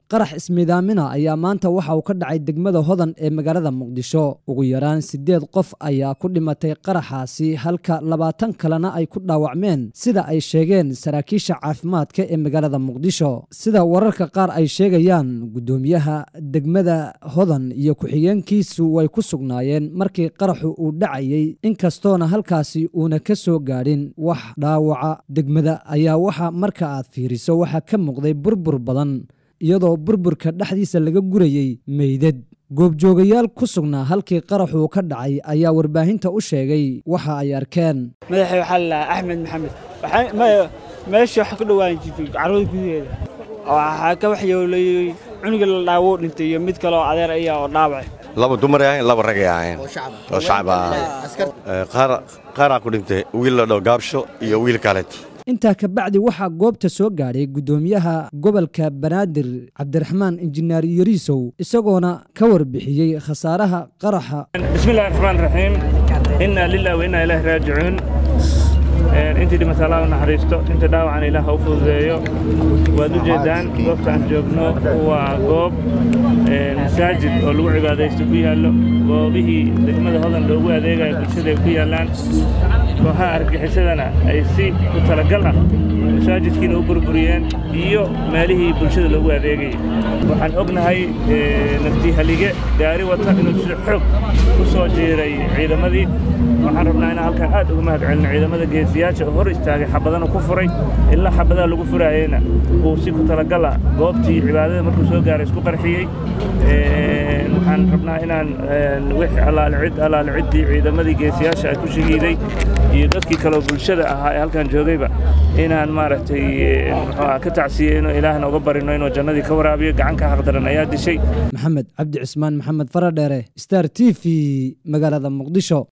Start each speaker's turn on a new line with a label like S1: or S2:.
S1: qarax ismiidaamina ayaa maanta waxa uu ka dhacay degmada hodan ee magaalada muqdisho ugu yaraan siddeed qof ayaa ku dhimatay qaraxaasi halka labaatan kalena ay ku dhaawacmeen sida ay sheegeen saraakiisha caafimaadka ee magaalada muqdisho sida wararka qaar ay sheegayaan guddoomiyaha degmada hodan iyo ku-xigeenkiisu way ku sugnaayeen markii qaraxu uu dhacayey inkastoona halkaasi uuna ka soo gaadhin wax dhaawaca degmada ayaa waxa marka aad fiiriso waxaa ka muuqday burbur badan iyadoo burburka dhexdiisa laga gurayey meydad goobjoogayaal ku sugnaa halkii qaraxuu ka dhacay ayaa warbaahinta u sheegay waxa ay arkeen
S2: madaxay waxaa lalahaa axmed maxamed meesha waxa ku dhowaan jirtay carwada gudaheeda waxaa ka waxyoolayey cunuga la dhaawo dhintay iyo mid kaleoo adeer ayaa oo dhaawacay
S3: laba dumar ahayn laba ragay ahayn oo shacab ahayn qaaraa ku dhintay wiil la dhow gaabsho iyo wiil kaleet
S1: intaa ka bacdi waxaa goobta soo gaadhay guddoomiyaha gobolka banaadir cabdiraxmaan injineer yariisow isagoona ka warbixiyey khasaaraha qaraxa
S4: bismillahi raxmaan raxiim innaa lilah wa innaa ilaahi raajicuun intii dhimata allah u naxariisto inta dhaawacan ilaah ha u fududeeyo waad u jeeddaan goobta aan joogno waa goob masaajid oo lagu cibaadaysto ku yaallo goobihii degmada hodan loogu adeegayo bulshada ay ku yaallaan kooxaha argagixisadana ay si ku talagal ah masaajidkiina u burburiyeen iyo meelihii bulshada loogu adeegayay waxaan ognahay naftii halige gaari wata inuu si xoog ku soo jiiray ciidamadii waxaan rabnaa inaan halkaan aad uga mahad celino ciidamada geesiyaasha oo hor istaagay xabadana ku furay ilaa xabadaha lagu furaayeyna uu si ku talagal ah goobtii cibaadada markuu soo gaaray isku qarxiyey waxaan rabnaa inaan wix allaalicid allaalicidii ciidamadii geesiyaasha ay ku shahiiday iyo dadkii kaleo bulshada ahaa ee halkan joogayba inaan maaragtay muxuu ka tacsiyeyno ilaahna uga barino inuu jannadii ka waraabiyo gacan ka xaqdaran ayaa dishay
S1: maxamed cabdi cismaan maxamed faradheere star t v magaalada muqdisho